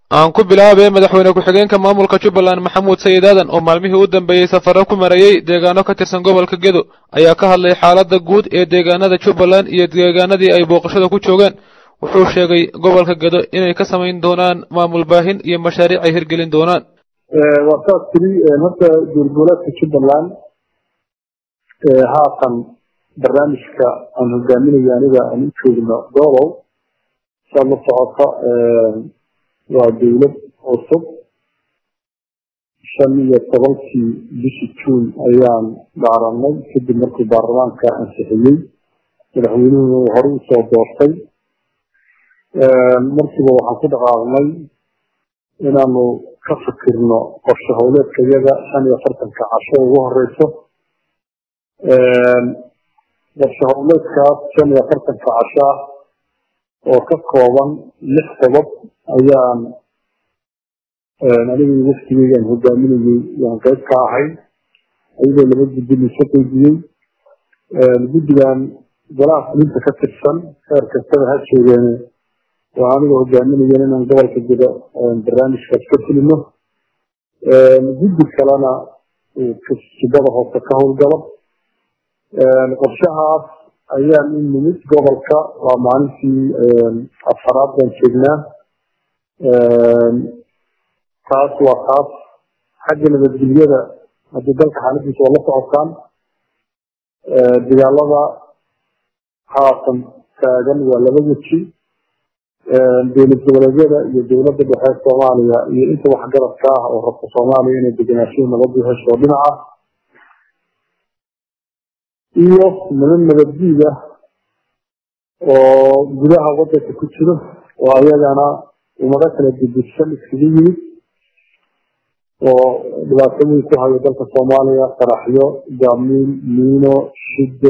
aan ku bilaabay madaxweyne ku-xigeenka maamulka jubbaland maxamuud sayid aadan oo maalmihii u dambeeyey safaro ku marayey deegaano ka tirsan gobolka gedo ayaa ka hadlay xaaladda guud ee deegaanada jubbaland iyo deegaanadii ay booqashada ku joogeen wuxuu sheegay gobolka gedo inay ka samayn doonaan maamul baahin iyo mashaariic ay hirgelin doonaan waa saas tiri horta duurgoboleedka jubbaland haatan barnaamijka aan hogaaminayo aniga aan u joogno gobol saad la socota waa dawlad cusub shan iyo tobankii bishii juun ayaan dhaaranay kadib markuu baarlamaanka ansixiyey madaxweynuhuna uu hore usoo doortay markiiba waxaan ku dhaqaaqnay inaanu ka fikirno qorshe howleedka iyaga shan iyo afartanka casho ugu horeyso qorshe howleedkaas shan iyo afartanka casho ah oo ka kooban lix qodob ayaan anigii waftigeygaan hogaaminayey yaan qayb ka ahay ayadoo laba guddi liiso qeybiyey guddigan golaha fulinta ka tirsan heer kastaba ha joogeene oo anigoo hogaaminayen inaan gobolka gedo barnaamijkaas ka fulino guddi kalena subada hoose ka howlgalo qorshahaas ayaan u nimid gobolka waa maalintii afaraad baan joognaa taas waa taas xagga nabadgelyada haddii dalka xaaladiisa oo la socotaan dagaalada haatan taagan waa laba weji dowlad goboleedyada iyo dowladda dhexe soomaaliya iyo inta waxgaradka ah oo rabta soomaaliya inay degenaanshihi nabadu hesho dhinaca iyo niman nabaddiid ah oo gudaha wadanka ku jiro oo ayagana umado kala didishan iskaga yimid oo dhibaato weyn ku hayo dalka soomaaliya qaraxyo jaamiil miino shiddo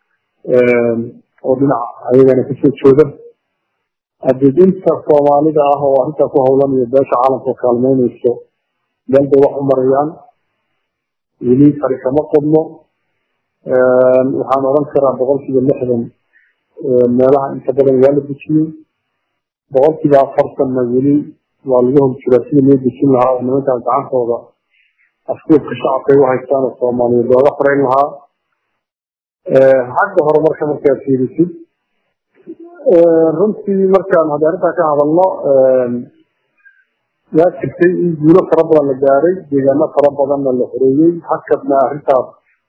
oo dhinaca ayagana kasoo jeeda haddii inta soomaalida ah oo arrintaa ku howlan iyo beesha caalamka kaalmeynayso meel bay wax u marayaan weli fari kama qodno waxaan odhan karaa boqolkiiba lixdan meelaha inta badan waa la dejiyey boqolkiiba afartanna weli waa lagu hor jiraa sida loo dejin lahaa oo nimankaas gacantooda afkuubka shacabkay u haystaan oo soomaaliyeed looga farayn lahaa xagga hore marka markaad fiirisid runtii markaan haddi arrintaa ka hadalno yaa jirtay in guulo fara badan la gaaray deegaano fara badanna la xoreeyey hakadna arrintaas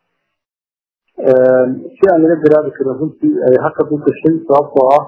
si aan laga garaabi karin runtii ay hakad u gashay sababtoo ah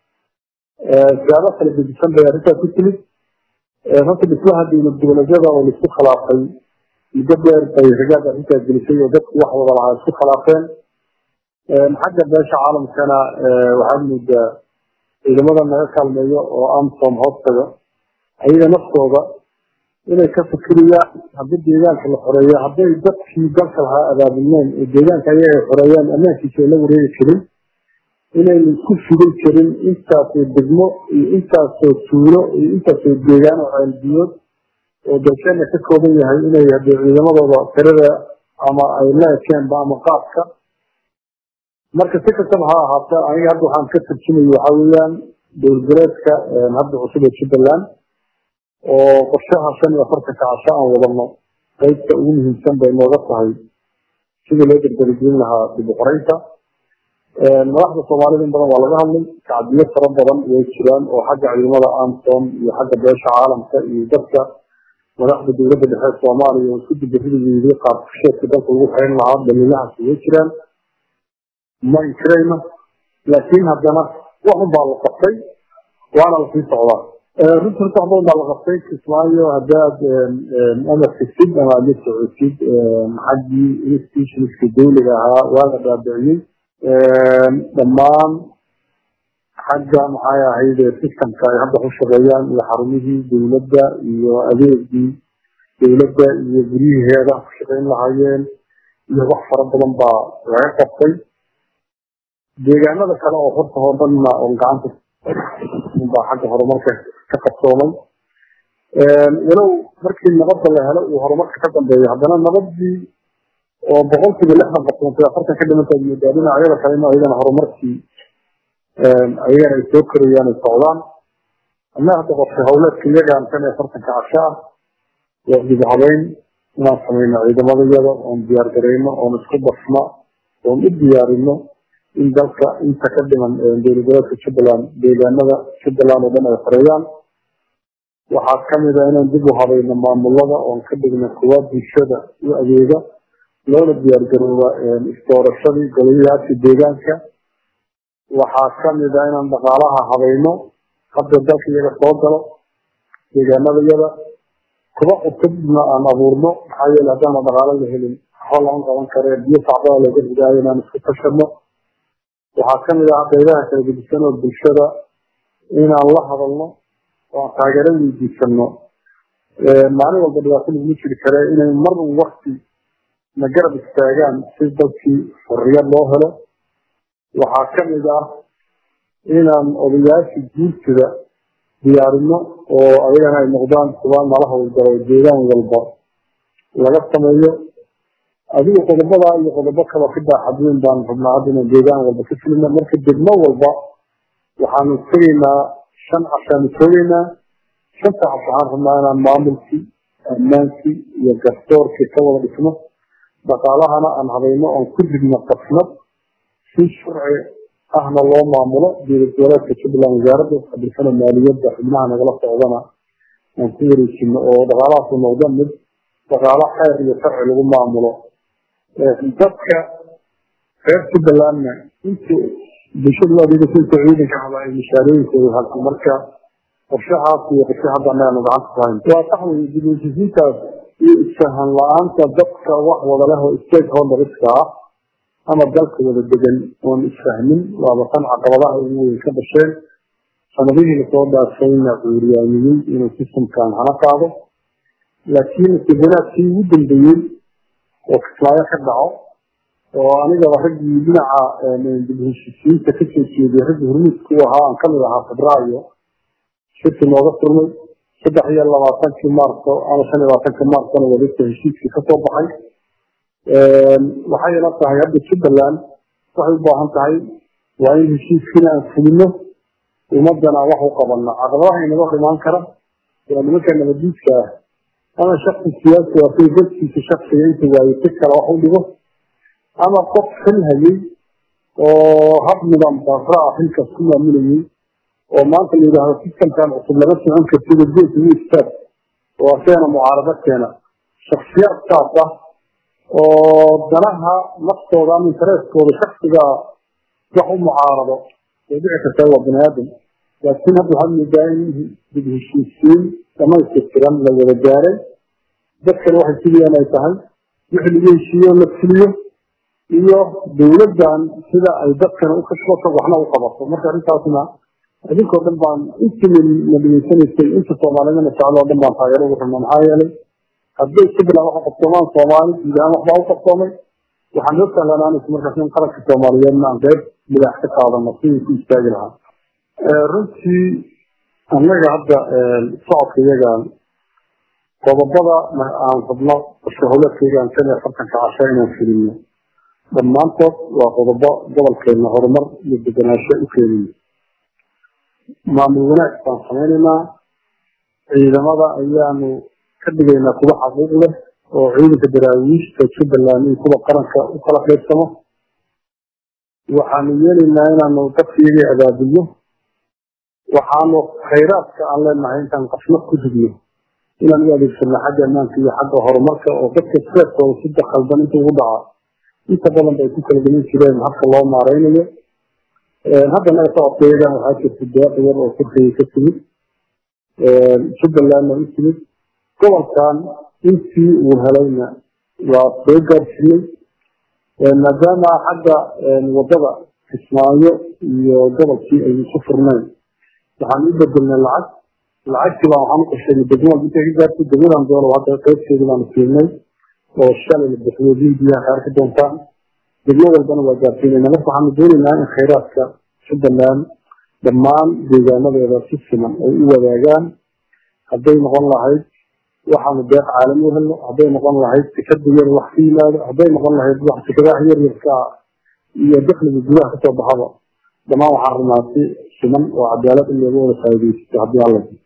siyaabo kala gedisan bay arrintaa ku timid runta dhismaha dowlad goboleedyada oo laisku khilaafay muddo dheer bay ragaad arrintaa gelisay oo dadku wax wada lahaa isku khilaafeen xagga beesha caalamkana waxaad moodaa ciidamada naga kaalmeeyo oo amsom hoostaga ayaga naftooda inay ka fikiriyaan haddii deegaanka la xoreeyo hadday dadkii dalka lahaa abaabulneen oo deegaanka ayaga ay xoreeyaan ammaankiisa ay la wareegi jirin inaynu isku fidin jirin intaasoo degmo iyo intaasoo tuulo iyo intaasoo deegaan oo ceelbiyood oo dalkeena ka kooban yahay inay hadee ciidamadooda tirada ama ay la ekeenba ama qaadka marka si kastaba ha ahaata aniga hadda waxaan ka tarjimaya waxaa weeyaan dowladgoleedka hadda cusub ee jubbaland oo qorshaha shan iyo afartanka casho aan wadano qaybta ugu muhiimsan bay nooga tahay sidii loo dardargelin lahaa dib u qoraynta madaxda soomaalida in badan waa laga hadlay kacdiyo fara badan way jiraan oo xagga ciidamada amsom iyo xagga beesha caalamka iyo dadka madaxda dowladda dhexe soomaaliya oo isku dibaridayeeday qaabkusheedka dalka lagu xeyn lahaa daliilahaas way jiraan ma inkirayno laakiin haddana waxun baa la qabtay waana lasii socdaa runta horta wax badan baa la qabtay kismaayo haddaad amarkisid ama aad la socotid xaggii institutionska dawliga ahaa waa la dhaabiciyey dhammaan xagga maxay ahayd systemka ay hadda ku shaqeeyaan iyo xarumihii dowladda iyo adeegii dowladda iyo guryihii heedaha ku shaqeyn lahaayeen iyo wax fara badan baa laga qabtay deegaanada kale oo horta oo dhanna oo gacanta baa xagga horumarka ka qabsoomay walow markii nabadda la helo uu horumarka ka dambeeyo haddana nabadii oo boqolkiiba lixdan qabsoontay afartan ka dhimantaad moodaa dhinacyada kale in ayagana horumarkii ayagana ay soo korayaan ay socdaan annaga hadda qofka howleedka iyagaan kan iyo afartanka casho ah waa dib habeyn inaan sameyno ciidamadayada oon diyaar gareyno oon isku basno oon u diyaarino in dalka inta ka dhiman dowlagoleedka jubbaland deegaanada jubbaland oo dhan ay xoreeyaan waxaa kamid a inaan dib u habayno maamulada oon ka dhigno kuwa bulshada u adeega loona diyaargarooba isdoorashadii golayaashii deegaanka waxaa kamid a inaan dhaqaalaha habayno hadda dalka iyaga soo galo deegaanada yada kuba cusubna aan abuurno maxaa yeele haddaana dhaqaalo la helin waxba lama qaban karee biyo sacbada laga hidaayo inaan isku tashano waxaa kamid ah qaybaha kala gedisan oo bulshada inaan la hadalno oo aan taageero weydiisano maalin walba dhibaato laguma jiri kare inay mar wakti na garab istaagaan si dalkii xorriyad loo helo waxaa kamid ah inaan odayaasha guurtida diyaarino oo ayagana ay noqdaan kuwa nala howlgalo deegaan walba laga sameeyo adiga qodobada iyo qodobo kaloo ka baaxadweyn baan rabnaa hadda inaan deegaan walba ka filino marka degmo walba waxaanu tegaynaa shan cashaanu toogeynaa shanta cash waxaan rabnaa inaan maamulkii ammaankii iyo garsoorkii ka wada dhisno dhaqaalahana aan habayno oon ku digno qasnad si sharci ahna loo maamulo dowlad goboleedka jubbaland wasaaradda xabisana maaliyadda xubnaha nagala socdana aan ku wareejino oo dhaqaalahaasu noqdo mid dhaqaalo xeer iyo sharci lagu maamulo dadka reer jubbalandna inta bulshada adeegasa inta ciidanka haba ay mishaarooyinkooda halka marka qorshahaas iyo qorshe hadda anaanu gacanta ku hayn waa sax wey dibheshiisiintaas iyo isfahan la-aanta dadka wax wada leh oo stakeholderska ah ama dalka wada degan oon isfahmin waaba tan caqabadaha ugu weyn ka dhasheen sanadihii lasoo dhaafayna cuuriyaamiyey inuu systemkan hana qaado laakiin istibanaadkii ugu dambeeyey oo kismaayo ka dhaco oo anigaba raggii dhinaca dibheshiisiinta kasoo jeeday raggii hormuudku ahaa aan kamid ahaa febraayo shirki nooga furmay saddex iyo labaatankii maarso ama shan iyo labaatankii maarsona wadagta heshiiskii kasoo baxay waxay ila tahay hadda jubbaland waxay u baahan tahay waa in heshiiskiina aan fulino ummadana wax u qabano caqabadaha inaga dhimaan kara waa nimanka nabadiidka ah ama shaksi siyaasi waa kay dadkiisa shaksiga inta waayey si kale wax u dhigo ama qof xil hayay oo hab nidaam darra ah xilkaas ku maamulayay oo maanta la yidhaahdo sistamkan cusub lama socon kartida geedka u istaag oo aseena mucaarado keena shaksiyaad saas ah oo danaha naftooda ama intereskooda shaksiga wax u mucaarado way dhici kartaa waa bani aadam laakiin hadda waxaad moodaa in dib heshiisiin dhamaystirtiran la wada gaaray dadkana waxay sugayaan ay tahay wixii lagu heshiiyo la fuliyo iyo dowladdan sida ay dadkana u kashbato waxna u qabato marka arrintaasna idinkoo dhan baan intii na dhegeysanaysay inta soomaalidana jeclo o dhan baan taageero ugu rabnaa maxaa yeelay hadday jubbaland waxa qabsoomaan soomaali guud ahaan waxbaa u qabsoomay waxaan noo sahlanaanaysa markaas in qaranka soomaaliyeedna aan qayb midaax ka qaadano sidii ku istaagi lahaa runtii annaga hadda socodka iyagaan qodobada aan rabno qorshe howleedkaygaan shan iyo afartanka casho inaan fulino dhammaantood waa qodobo gobolkeena horumar iyo degenaansho u keenayo maamul wanaag baan samaynaynaa ciidamada ayaanu ka dhigaynaa kuwa xaquuq leh oo ciidanka daraawiishta jubbaland in kuwa qaranka u kala qaybsamo waxaanu yeelaynaa inaanu dadka iyagii abaabulno waxaanu khayraadka aan leenahay intaan qasnad ku ridno inaan u adeegsano xagga ammaanka iyo xagga horumarka oo dadka seeskooda sida khaldan inta ugu dhaca inta badan bay ku kala gelin jireen habka loo maareynayo haddana socodkayagan waxaa jirta deeq yar oo turkiga ka timid jubbalandna u timid gobolkan intii uu helayna waa soo gaarsiiyey maadaama xagga wadada kismaayo iyo gobolkii ay isu furnayn waxaan u bedelnay lacag lacagtii baan waxaan u qorsheynay degmada intay ka gaartay degmadan doolo hadda qaybteedii baanu siinay oo shalay la bixiyo biyaha ka arki doontaan degmo walbana waa gaarsiinayna marka waxaanu doonaynaa in khayraadka jubbaland dhammaan deegaanadeeda si siman ay u wadaagaan hadday noqon lahayd waxaanu deeq caalami u helno hadday noqon lahayd tikada yar wax ka yimaado hadday noqon lahayd wax tikadaha yar yarka iyo dakliga gudaha kasoo baxaba dhammaan waxaan rabnaa si siman oo cadaalad in looga wada faa'iidaysto haddii alla